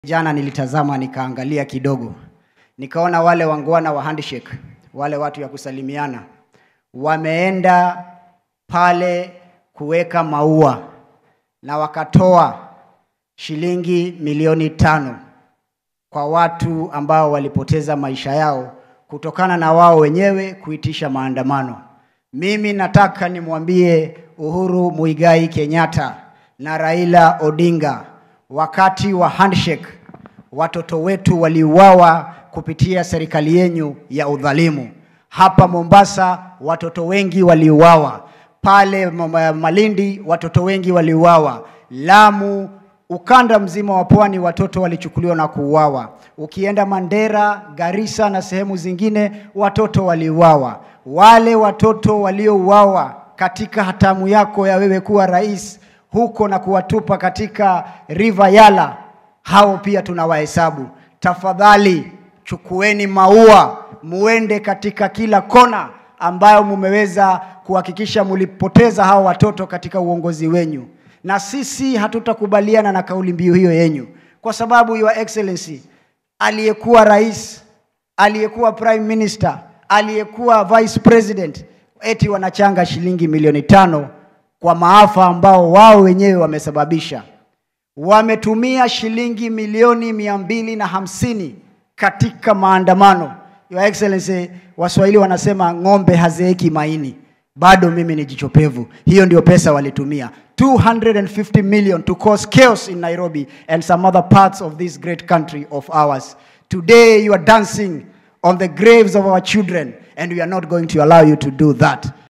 Jana nilitazama nikaangalia kidogo, nikaona wale wangwana wa handshake, wale watu ya kusalimiana, wameenda pale kuweka maua na wakatoa shilingi milioni tano kwa watu ambao walipoteza maisha yao kutokana na wao wenyewe kuitisha maandamano. Mimi nataka nimwambie Uhuru Muigai Kenyatta na Raila Odinga, wakati wa handshake watoto wetu waliuawa kupitia serikali yenyu ya udhalimu. Hapa Mombasa watoto wengi waliuawa, pale M- Malindi watoto wengi waliuawa, Lamu, ukanda mzima wa pwani watoto walichukuliwa na kuuawa. Ukienda Mandera, Garissa na sehemu zingine watoto waliuawa. Wale watoto waliouawa katika hatamu yako ya wewe kuwa rais huko na kuwatupa katika River Yala, hao pia tunawahesabu. Tafadhali chukueni maua, muende katika kila kona ambayo mumeweza kuhakikisha mulipoteza hao watoto katika uongozi wenyu, na sisi hatutakubaliana na kauli mbiu hiyo yenyu, kwa sababu Your Excellency, aliyekuwa rais, aliyekuwa prime minister, aliyekuwa vice president, eti wanachanga shilingi milioni tano kwa maafa ambao wao wenyewe wamesababisha wametumia shilingi milioni mia mbili na hamsini katika maandamano. Your Excellency, Waswahili wanasema ng'ombe hazeeki maini. Bado mimi ni jichopevu. Hiyo ndio pesa walitumia 250 million to cause chaos in Nairobi and some other parts of this great country of ours. Today you are dancing on the graves of our children and we are not going to allow you to do that.